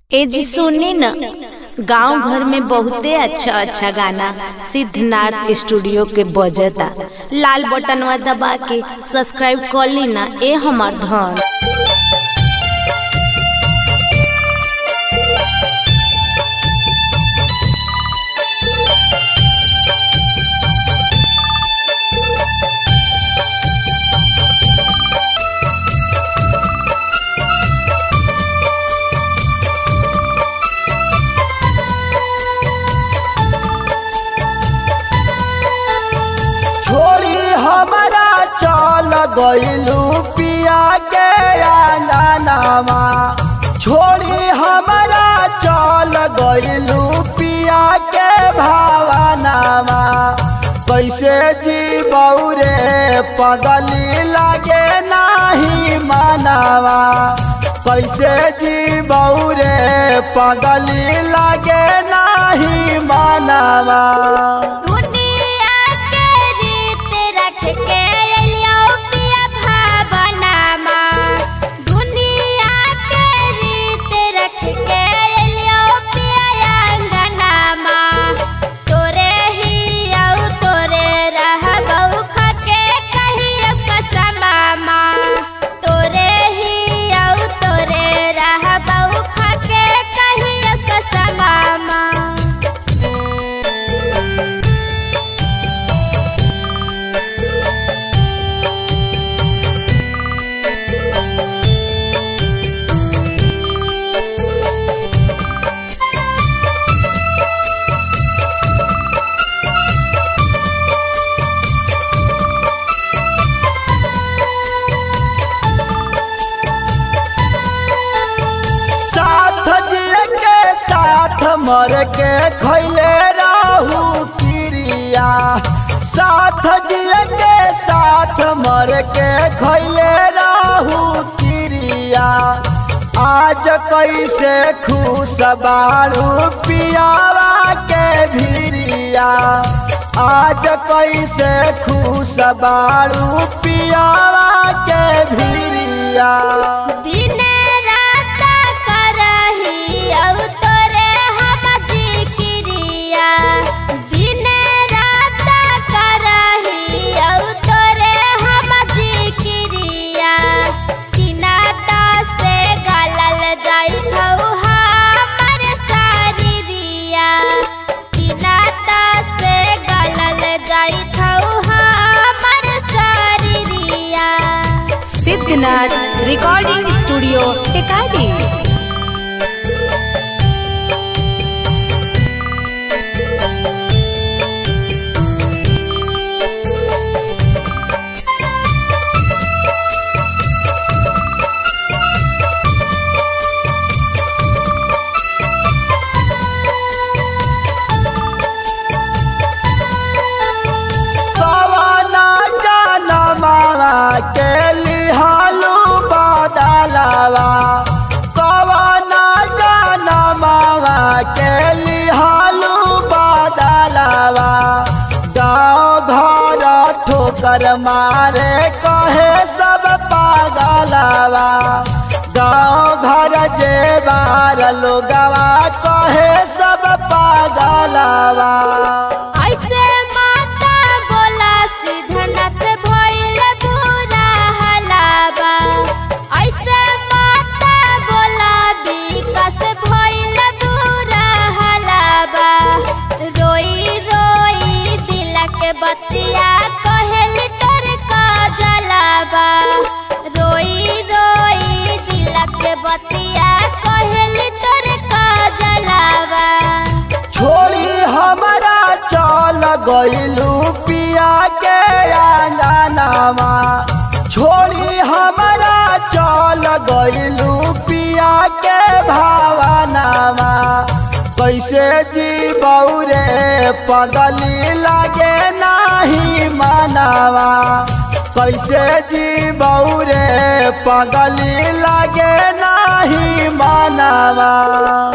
ए जी सुनी न गांव घर में बहुते अच्छा अच्छा गाना सिद्धनाथ स्टूडियो के बजता लाल बटनवा दबा के सब्सक्राइब कर ली ना ए हमार धन छोड़ी हमारा चल गइलू पिया के आंगनामा छोड़ी हमारा चल गइलू पिया के भावनामा कैसे जी बौरे पगली लागे नाही मनावा कैसे जी बौरे पगली लागे नाही मनावा दुनिया के रीत रख के अइलियो पिया भावनामा दुनिया के रीत रख के अइलियो पिया अंगनामा तोरे ही औ तोरे रहबौ खके कहियो कसमामा तोरे ही औ तोरे रहबौ खके कहियो कसमामा साथ जिए के साथ मर के खैले रहू क्रिया साथ जिए के साथ मर के खैले रहू क्रिया आज कैसे खुश बारू पियावा के भिरिया आज कैसे खुश बारू पियावा के भिरिया दिन रात करही औ तोरे हम जिक्रिया दिन रात करही औ तोरे हम जिक्रिया चिना से गलल जाई हौ हमर शरीरिया चिना से गलल जाई हौ हमर शरीरिया सिद्धनाथ रिकॉर्डिंग स्टूडियो टेकारी कवना जनमावा के लिहालू बदलवा कवना जनमावा के लिहालू बदलवा गाँव घर ठोकर मारे कहे सब पागलवा गाँव घर जे बार लोगवा कहे सब पागलवा ऐसे माता बोला सिद्धनाथ भइल बुरा हलावा ऐसे माता बोला विकास भइल बुरा हलावा रोई रोई दिल के बतिया कहेली तोर का जलावा रोई रोई दिल के बतिया कहेली तोर का जलावा छोड़ी हमारा चल गइलू पिया के आंगनामा छोड़ी हमारा चल गइलू पिया के भावनामा कैसे जी बौरे पगली लागे नाही मनावा कैसे जी बौरे पगली लागे नाही मनावा